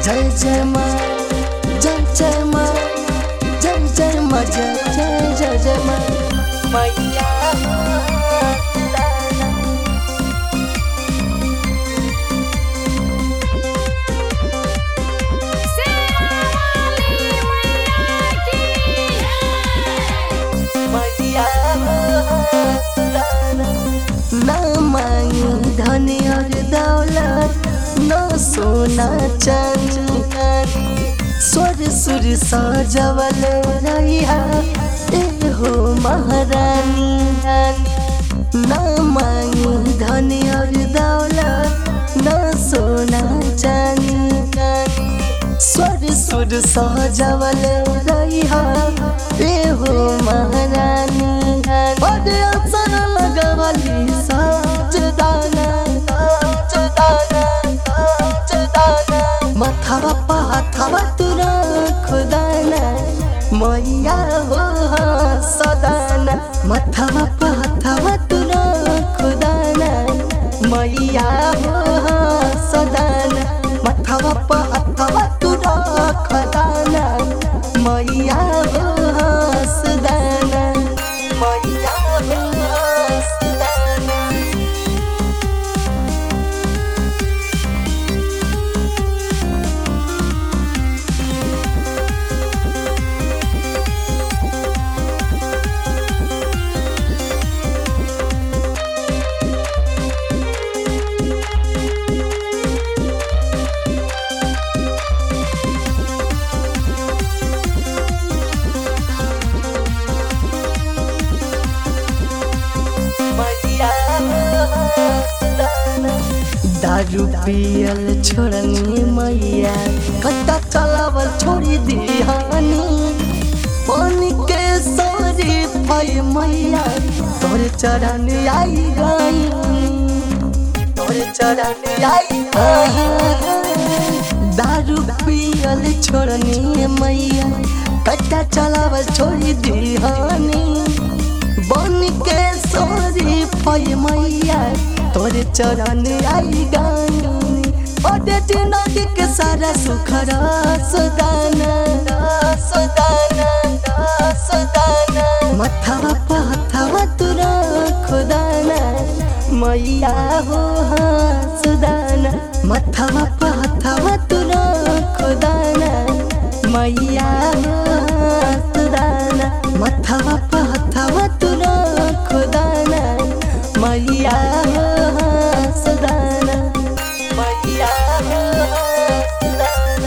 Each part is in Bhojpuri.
जय जय माँ जय जय माँ जय जय माँ जय जय जय जय माँ मैया मैया न मांगी धन और दौलत न सोना चांदी स्वर सुर सजवल रहिया ए हो महारानी न मांगी धन और दौलत न सोना चांदी स्वर सुर सहजवल रहिया ए हो महारानी बड़े अवसर लगवली साज दाना साज दाना साज दाना मथवा पाथवा तुरा खुदाना मैया हो सदाना मथवा पाथवा तुरा खुदाना मैया हो सदाना मथवा पाथवा तुरा खुदाना मैया हो सदाना मैया हो सदाना दारू पियल छोड़नी मैया कट्टा चलावल छोड़ी दिहानी पानी के सारी भाई मैया तोरे चरण आई गई तोरे चरण आई दारू पियल छोड़नी मैया कट्टा चलावल छोड़ी दिहानी बन के सोरी पय मैया तोरे चरण आई गानी अडेट नदी के सारा सुख सदाना सदाना सदाना मथवा पथवा तुरा खुदाना मैया हो सुदाना मथवा पथवा तुरा खुदाना मैया हो सुदाना मथवा पथवा तुरा खुदाना मैया हो सुदाना मैया हो सुदाना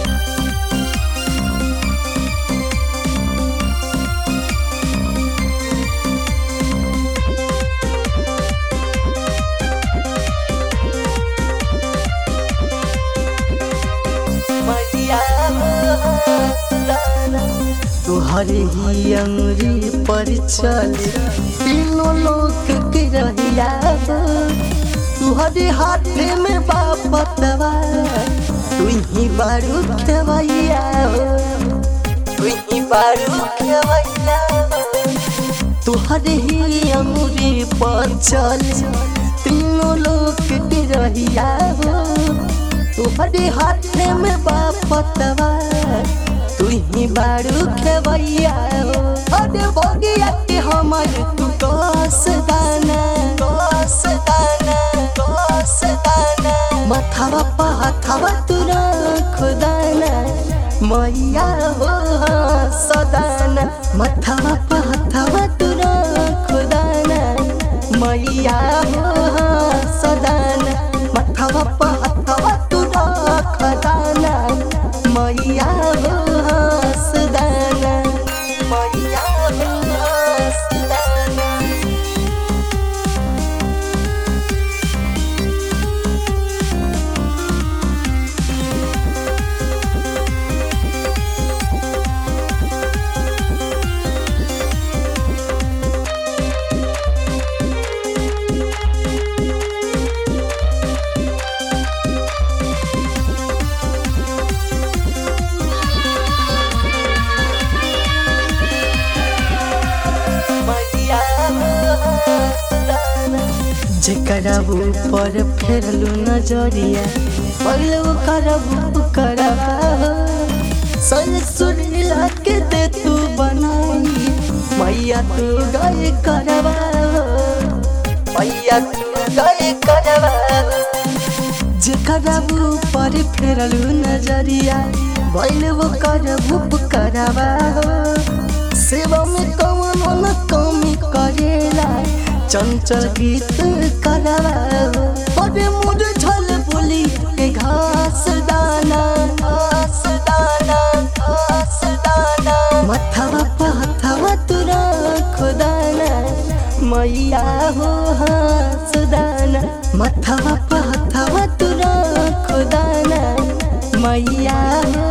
मैया हो सुदाना तुहरे ही अंगुरी पर चल तीनों लोक के रहिया हो तुहरे हाथ में बापतवा तू ही बारू खेवैया हो तू ही बारू खेवैया तुहरे ही अंगुरी पर चल तीनों लोक के रहिया हो तुहरे हाथ में बापतवा तू ही बारू खेवैया हो अरे बगिया के हमर तू कस दाना कस दाना कस दाना मथवा पथवा तुरा खुदाना मैया हो सदाना मथवा पथवा तुरा खुदाना मैया हो सदाना मथवा पथवा तुरा खुदाना मैया हो सदाना मैया हो सदाना जेकरा ऊपर फेरलू नजरिया पगलू करबू करब सुरीला के दे तू बनाई मैया तू गाय करवा मैया तू गाय करवा जेकरा ऊपर फेरलू नजरिया भइल वो करबू करवा सेवा में कौन न कमी करेला चंचल गीत करवा अरे मुरझल बोली के घास दाना घास दाना घास दाना मथवा पथवा तुरा खुदाना मैया हो हास दाना मथवा पथवा तुरा खुदाना मैया हो